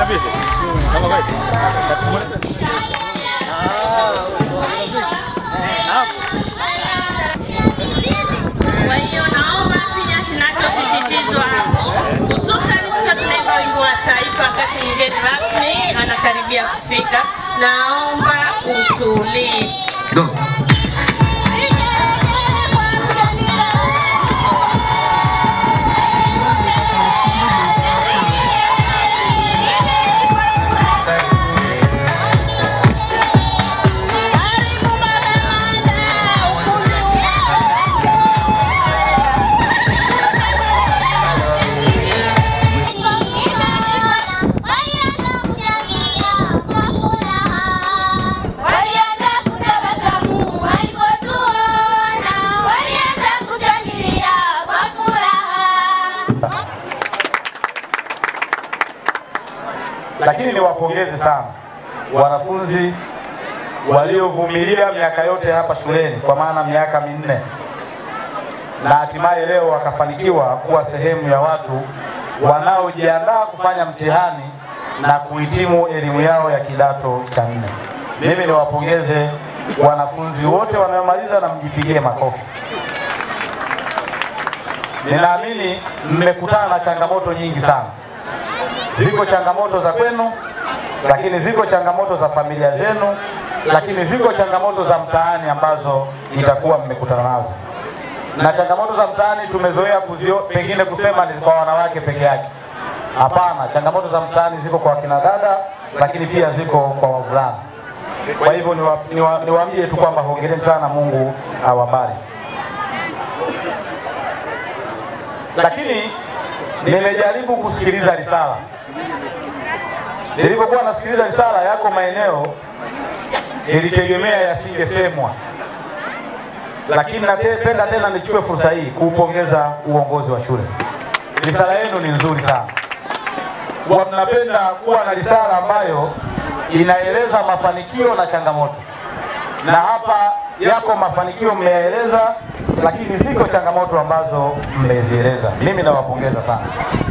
Kwa hiyo naomba pia kinachosisitizwa hususan tukiwa tunaimba wimbo wa taifa, wakati mgeni rasmi anakaribia kufika, naomba utulivu. Walianza kutabasamu walipotuona, walianza kushangilia kwa furaha. Lakini niwapongeze sana wanafunzi waliovumilia miaka yote hapa shuleni, kwa maana miaka minne, na hatimaye leo wakafanikiwa kuwa sehemu ya watu wanaojiandaa kufanya mtihani na kuhitimu elimu yao ya kidato cha nne. Mimi niwapongeze wanafunzi wote wanaomaliza na mjipigie makofi. Ninaamini mmekutana na changamoto nyingi sana. Ziko changamoto za kwenu, lakini ziko changamoto za familia zenu, lakini ziko changamoto za mtaani ambazo itakuwa mmekutana nazo. Na changamoto za mtaani tumezoea kuzio, pengine kusema ni kwa wanawake peke yake. Hapana, changamoto za mtaani ziko kwa wakina dada, lakini pia ziko kwa wavulana. Kwa hivyo niwaambie niwa, niwaambie tu kwamba hongereni sana, Mungu awabariki. Lakini nimejaribu kusikiliza risala. Nilipokuwa nasikiliza risala, yako maeneo nilitegemea yasingesemwa, lakini napenda tena nichukue fursa hii kuupongeza uongozi wa shule. Risala yenu ni nzuri sana, kwa mnapenda kuwa na risala ambayo inaeleza mafanikio na changamoto, na hapa yako mafanikio mmeyaeleza, lakini ziko changamoto ambazo mmezieleza. Mimi nawapongeza sana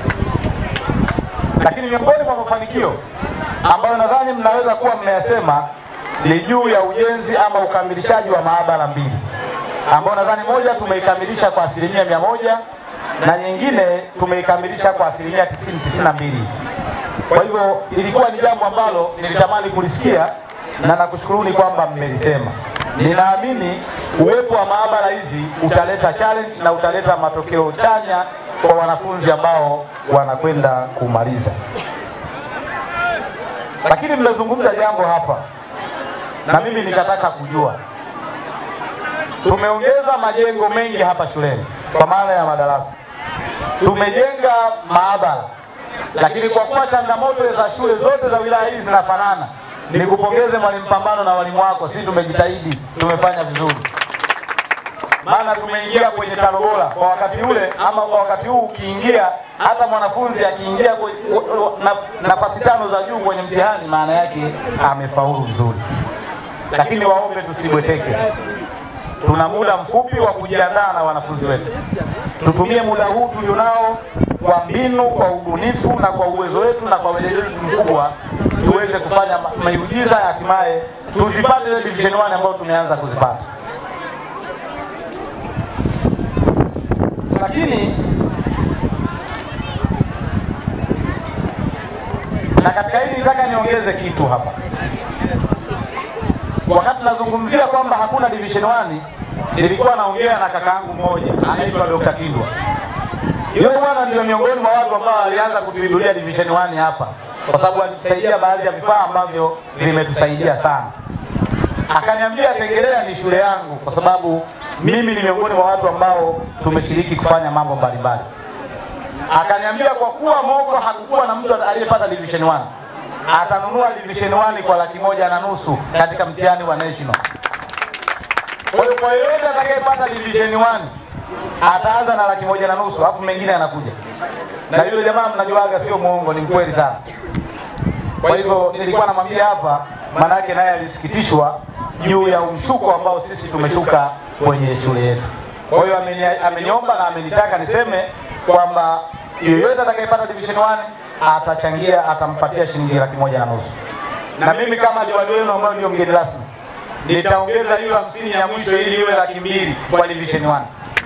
lakini miongoni mwa mafanikio ambayo nadhani mnaweza kuwa mmeyasema ni juu ya ujenzi ama ukamilishaji wa maabara mbili, ambayo nadhani moja tumeikamilisha kwa asilimia mia moja na nyingine tumeikamilisha kwa asilimia tisini tisini na mbili. Kwa hivyo ilikuwa ni jambo ambalo nilitamani kulisikia na nakushukuruni kwamba mmelisema. Ninaamini uwepo wa maabara hizi utaleta challenge na utaleta matokeo chanya kwa wanafunzi ambao wanakwenda kumaliza. Lakini mmezungumza jambo hapa na mimi nikataka kujua, tumeongeza majengo mengi hapa shuleni kwa maana ya madarasa, tumejenga maabara, lakini kwa kuwa changamoto za shule zote za wilaya hizi zinafanana, nikupongeze mwalimu Pambano na walimu wako, sisi tumejitahidi, tumefanya vizuri maana tumeingia kwenye tano bora kwa wakati ule, ama kwa wakati huu ukiingia, hata mwanafunzi akiingia kwe- na- nafasi tano za juu kwenye mtihani, maana yake amefaulu vizuri. Lakini waombe tusibweteke, tuna muda mfupi wa kujiandaa na wanafunzi wetu. Tutumie muda huu tulionao kwa mbinu, kwa ubunifu na kwa uwezo wetu na kwa weledi wetu mkubwa, tuweze kufanya ma- miujiza, hatimaye tuzipate ile division 1 ambayo tumeanza kuzipata. lakini na katika hili nitaka niongeze kitu hapa. Wakati nazungumzia kwamba hakuna division 1, nilikuwa naongea na kakaangu mmoja anaitwa Dr. Tindwa. Yule bwana ndio miongoni mwa watu ambao alianza kutuibulia division 1 hapa, kwa sababu alitusaidia baadhi ya vifaa ambavyo vimetusaidia sana. Akaniambia Tengerea ni shule yangu, kwa sababu mimi ni miongoni mwa watu ambao tumeshiriki kufanya mambo mbalimbali. Akaniambia kwa kuwa Mogo hakukuwa na mtu aliyepata division 1 atanunua division 1 kwa laki moja na nusu katika mtihani wa national. Kwa hiyo kwa yeyote atakayepata division 1 ataanza na laki moja na nusu, alafu mengine yanakuja. Na yule jamaa mnajuaga, sio muongo, ni mkweli sana. Kwa hivyo nilikuwa namwambia hapa, manake naye alisikitishwa juu ya umshuko ambao sisi tumeshuka kwenye shule yetu. Kwa hiyo ameni- ameniomba na amenitaka niseme kwamba yoyote atakayepata division 1 atachangia, atampatia shilingi laki moja na nusu. Na mimi kama diwani wenu ambayo ndio mgeni rasmi, nitaongeza hiyo hamsini ya mwisho ili iwe laki mbili kwa division 1.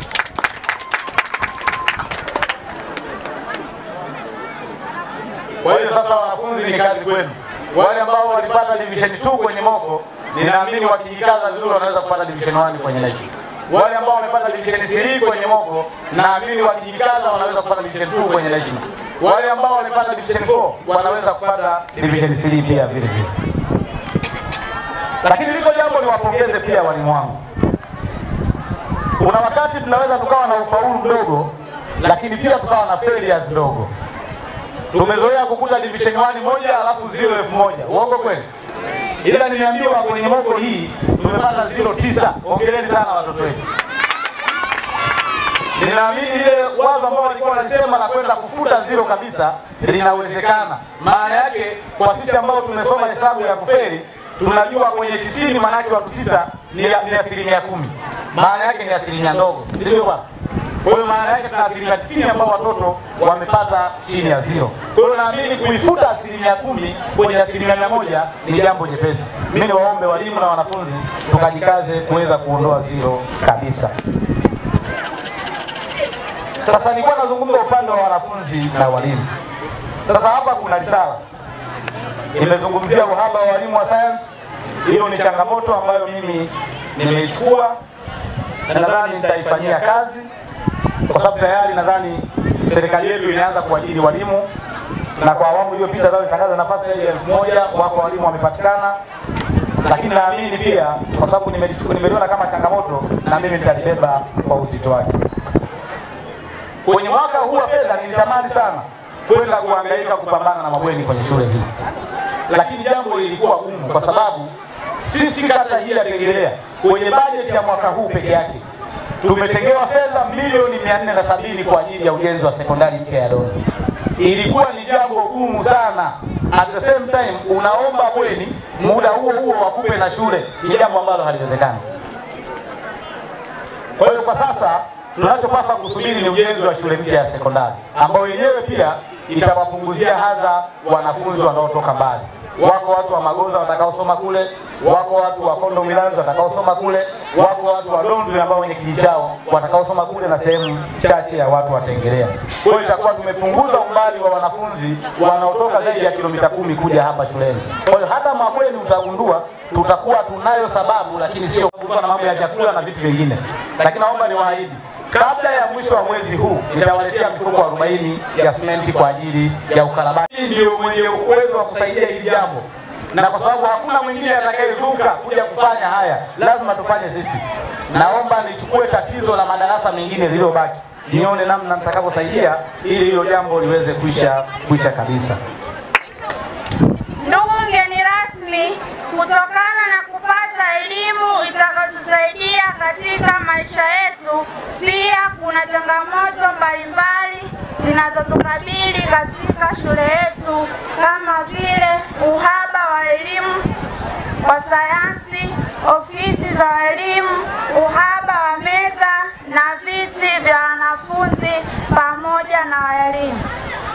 Kwa hiyo sasa, wanafunzi, ni kazi kwenu. Wale ambao walipata division 2 kwenye moko, ninaamini wakijikaza vizuri wanaweza kupata division 1 kwenye next. Wale ambao wamepata division 3 kwenye moko, naamini wakijikaza wanaweza kupata division 2 kwenye national. Wale ambao wamepata division 4 wanaweza kupata division 3 pia vile vile. Lakini liko jambo niwapongeze pia walimu wangu. Kuna wakati tunaweza tukawa na ufaulu mdogo, lakini pia tukawa na failures ndogo. Tumezoea kukuta division 1 moja alafu zero elfu moja. Uongo kweli? Ila nimeambiwa kwenye moko hii tumepata zero tisa. Hongereni sana watoto wetu. Ninaamini ile wazo ambao walikuwa wanasema la kwenda kufuta zero kabisa linawezekana. Maana yake kwa sisi ambao tumesoma hesabu ya kufeli tunajua kwenye tisini maana yake watu tisa ni ni asilimia kumi. Maana yake ni asilimia ndogo, sivyo bwana? Kwa hiyo maana yake tuna asilimia tisini ambao watoto wamepata chini ya zero. Kwa hiyo naamini kuifuta asilimia kumi kwenye asilimia mia moja ni jambo jepesi. Mimi niwaombe walimu na wanafunzi tukajikaze kuweza kuondoa zero kabisa. Sasa nilikuwa nazungumza upande wa wanafunzi na walimu. Sasa hapa kuna risala nimezungumzia uhaba wa walimu wa sayansi. Hiyo ni changamoto ambayo mimi nimeichukua na nadhani nitaifanyia kazi, kwa sababu tayari nadhani serikali yetu imeanza kuajiri walimu, na kwa awamu iliyopita zao itangaza nafasi zaidi ya elfu moja wako walimu wamepatikana, lakini naamini pia kwa sababu nimelichukua- nimeliona kama changamoto, na mimi nitalibeba kwa uzito wake. Kwenye mwaka huu wa fedha nilitamani sana kwenda kuhangaika kupambana na mabweni kwenye shule hii, lakini jambo lilikuwa gumu kwa sababu sisi kata hii ya Tengerea kwenye bajeti ya mwaka huu peke yake tumetengewa fedha milioni mia nne na sabini kwa ajili ya ujenzi wa sekondari mpya ya Dondo. Ilikuwa ni jambo gumu sana. At the same time unaomba bweni, muda huo huo wakupe na shule, ni jambo ambalo haliwezekani. Kwa hiyo kwa sasa tunachopaswa kusubiri ni ujenzi wa shule mpya ya sekondari ambayo yenyewe pia itawapunguzia hadha wanafunzi wanaotoka mbali. Wako watu wa Magoza watakaosoma kule, wako watu wa Kondo Milanzi watakaosoma kule, wako watu wa Dondwe ambao wenye kijiji chao watakaosoma kule, na sehemu chache ya watu wa Tengerea. Kwa hiyo itakuwa tumepunguza umbali wa wanafunzi wanaotoka zaidi ya kilomita kumi kuja hapa shuleni. Kwa hiyo hata mabweni utagundua tutakuwa tunayo sababu, lakini sio kuwa na mambo ya chakula na vitu vingine. Lakini naomba niwaahidi kabla ya mwisho wa mwezi huu nitawaletea mifuko 40 ya simenti kwa ajili ya ukarabati. Hii ndio mwenye uwezo wa kusaidia hili jambo, na kwa sababu hakuna mwingine atakayezuka kuja kufanya haya, lazima tufanye sisi. Naomba nichukue tatizo la madarasa mengine lililobaki, nione namna nitakavyosaidia ili hilo jambo liweze kuisha kuisha kabisa. Ndugu mgeni rasmi, kutokana na kupata elimu itakayotusaidia katika maisha yetu, pia kuna changamoto mbalimbali zinazotukabili katika shule yetu kama vile uhaba wa elimu wa sayansi, ofisi za walimu, uhaba wa meza na viti vya wanafunzi pamoja na walimu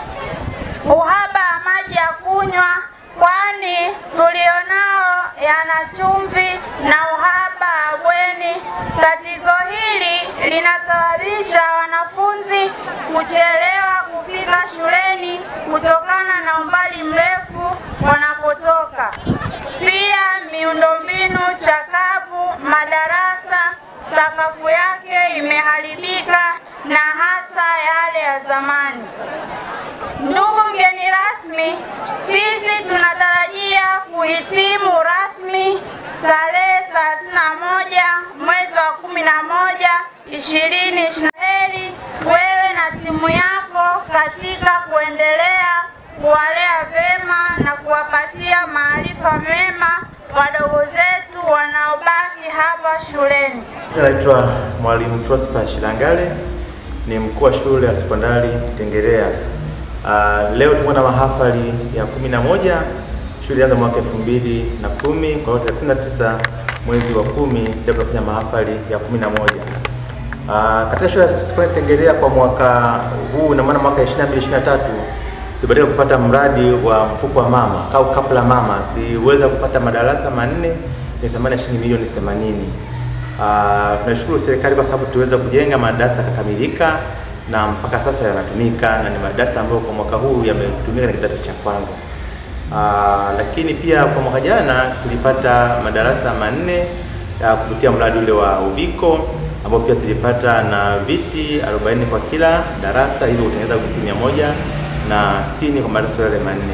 uhaba wa maji ya kunywa, kwani tulionao yana chumvi na uhaba wa bweni. Tatizo hili linasababisha wanafunzi kuchelewa kufika shuleni kutokana na umbali mrefu wanapotoka. Pia miundombinu chakavu, madarasa sakafu yake imeharibika na hasa yale ya zamani. Ndugu mgeni rasmi, sisi tunatarajia kuhitimu rasmi tarehe 31 mwezi wa 11 2020. Heri wewe na timu yako katika kuendelea kuwalea vema na kuwapatia maarifa mema wadogo zetu wanaobaki hapa shuleni. Naitwa Mwalimu Prosper Shilangale, ni mkuu wa shule ya sekondari Tengerea. Uh, leo tuko na mahafali ya kumi na moja. Shule ilianza mwaka elfu mbili na kumi kwa hiyo thelathini na tisa mwezi wa kumi leo tunafanya mahafali ya kumi na moja. Uh, katika shule ya sekondari Tengerea kwa mwaka huu na maana mwaka 22 23 tulibahatika kupata mradi wa mfuko wa mama au kapu la mama, tuliweza kupata madarasa manne ya thamani ya shilingi milioni 80. Ah, tunashukuru serikali kwa sababu tuliweza kujenga madarasa yakakamilika na mpaka sasa yanatumika na ni madarasa ambayo kwa mwaka huu yametumika na kidato cha kwanza. Ah, lakini pia kwa mwaka jana tulipata madarasa manne ya kupitia mradi ule wa Uviko ambao pia tulipata na viti 40 kwa kila darasa, hivyo kutengeneza viti mia moja na sitini kwa madarasa yale manne.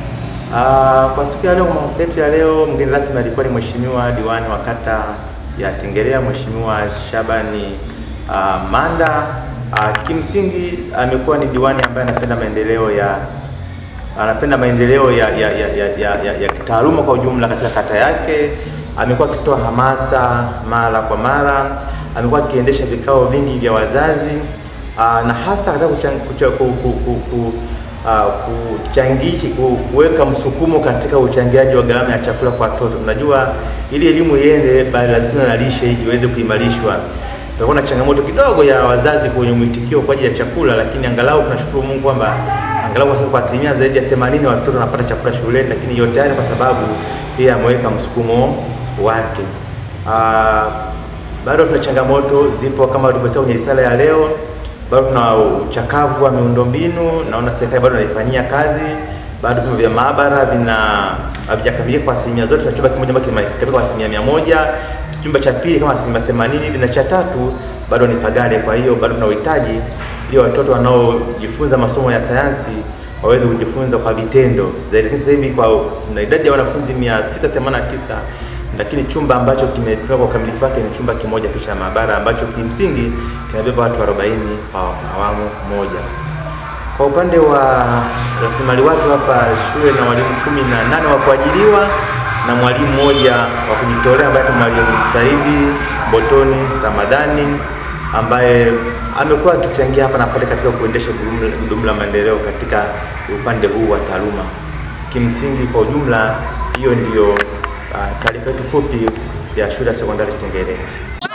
Ah, kwa siku ya leo, kwa maombi yetu ya leo, mgeni rasmi alikuwa ni Mheshimiwa diwani wa kata ya Tengerea, Mheshimiwa Shabani ah, Manda. Ah, kimsingi amekuwa ni diwani ambaye anapenda maendeleo ya anapenda maendeleo ya ya, ya, ya, ya, ya, ya kitaaluma kwa ujumla katika kata yake. Amekuwa akitoa hamasa mara kwa mara, amekuwa akiendesha vikao vingi vya wazazi aa, na hasa katika kuchan- kucha- ku- ku- ku- ku- aa, kuchangishi ku- kuweka msukumo katika uchangiaji wa gharama ya chakula kwa watoto. Unajua, ili elimu iende, bali lazima na lishe hii iweze kuimarishwa. Tutakuwa na changamoto kidogo ya wazazi kwenye mwitikio kwa ajili ya chakula, lakini angalau tunashukuru Mungu kwamba angalau kwa sababu kwa asilimia zaidi ya 80 watoto wanapata chakula shuleni, lakini yote haya kwa sababu pia ameweka msukumo wake. Ah, bado tuna changamoto zipo kama tulivyosema kwenye risala ya leo, bado tuna uchakavu wa miundombinu, naona serikali bado inaifanyia kazi, bado vyumba vya maabara vina havijakamilika kwa asilimia zote, na chumba kimoja ambacho kimekamilika kwa asilimia mia moja, chumba cha pili kama asilimia themanini hivi, na cha tatu bado ni pagale. Kwa hiyo bado tuna uhitaji ili watoto wanaojifunza masomo ya sayansi waweze kujifunza kwa vitendo zaidi. Lakini sasa hivi kwa na idadi ya wanafunzi 689 lakini chumba ambacho kimepewa kwa ukamilifu wake ni chumba kimoja tu cha maabara ambacho kimsingi kinabeba watu 40 kwa awamu moja. Kwa upande wa rasilimali watu hapa shule na walimu kumi na nane wa kuajiriwa na mwalimu mmoja wa kujitolea ambaye ni mwalimu Saidi Botoni Ramadhani ambaye amekuwa akichangia hapa na pale katika kuendesha gurudumu- gurudumu la maendeleo katika upande huu wa taaluma. Kimsingi kwa ujumla, hiyo ndiyo ah, taarifa yetu fupi ya shule ya sekondari Tengerea.